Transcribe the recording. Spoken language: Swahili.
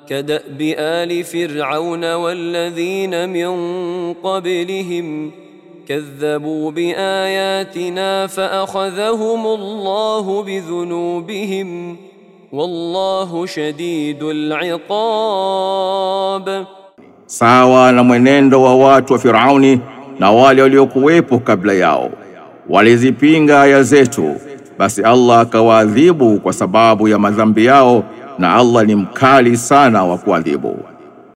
كداب ال فرعون والذين من قبلهم كذبوا باياتنا فاخذهم الله بذنوبهم والله شديد العقاب sawa na mwenendo wa watu wa Firauni na wale waliokuwepo kabla yao. Walizipinga aya zetu, basi Allah akawaadhibu kwa sababu ya madhambi yao, na Allah ni mkali sana wa kuadhibu.